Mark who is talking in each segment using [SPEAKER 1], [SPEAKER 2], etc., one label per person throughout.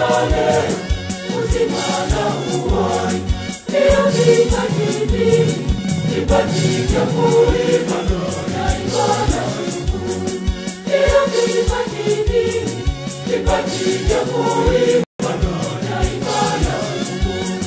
[SPEAKER 1] ya leo, uzima na uhai. Ndiyo kipaji hiki, kipaji cha kuimba na ibada kushukuru. Ndiyo kipaji hiki, kipaji cha kuimba na ibada kushukuru.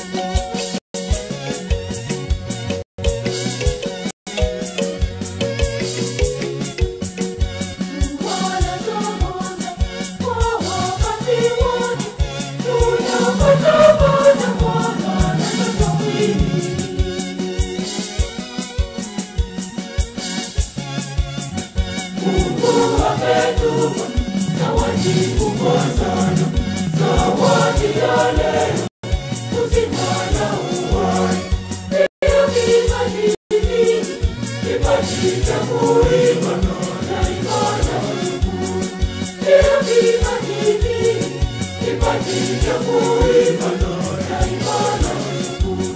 [SPEAKER 1] Kipaji cha kuimba na ibada kushukuru. Ndiyo kipaji hiki, kipaji cha kuimba na ibada kushukuru.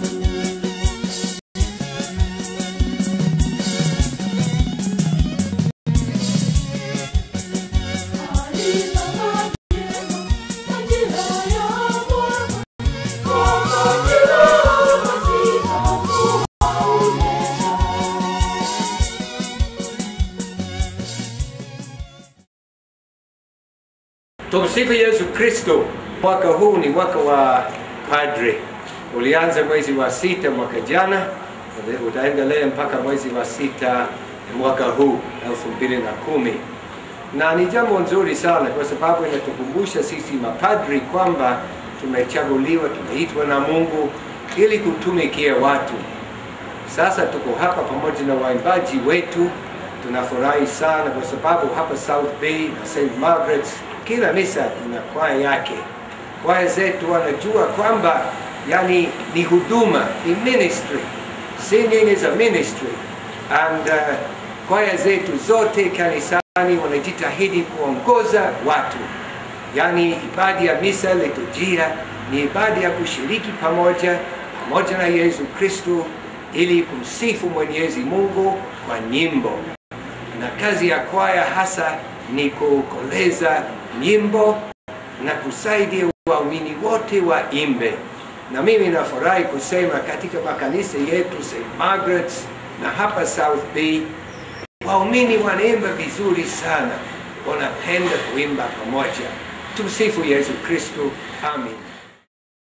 [SPEAKER 2] Tumsifu Yesu Kristo. Mwaka huu ni mwaka wa padre, ulianza mwezi wa sita mwaka jana, utaendelea mpaka mwezi wa sita mwaka huu elfu mbili na kumi na ni jambo nzuri sana kwa sababu inatukumbusha sisi mapadri kwamba tumechaguliwa, tumeitwa na Mungu ili kutumikia watu. Sasa tuko hapa pamoja na waimbaji wetu, tunafurahi sana kwa sababu hapa South Bay na St. Margaret's kila misa ina kwaya yake. Kwaya zetu wanajua kwamba yani ni huduma, ni ministry. Singing is a ministry and uh, kwaya zetu zote kanisani wanajitahidi kuongoza watu, yani ibada ya misa liturujia ni ibada ya kushiriki pamoja pamoja na Yesu Kristo ili kumsifu Mwenyezi Mungu kwa nyimbo, na kazi ya kwaya hasa ni kukoleza nyimbo na kusaidia waumini wote waimbe. Na mimi nafurahi kusema katika makanisa yetu St. Margaret's na hapa South Bay waumini wanaimba vizuri sana, wanapenda kuimba pamoja. Tumsifu Yesu Kristo. Amin.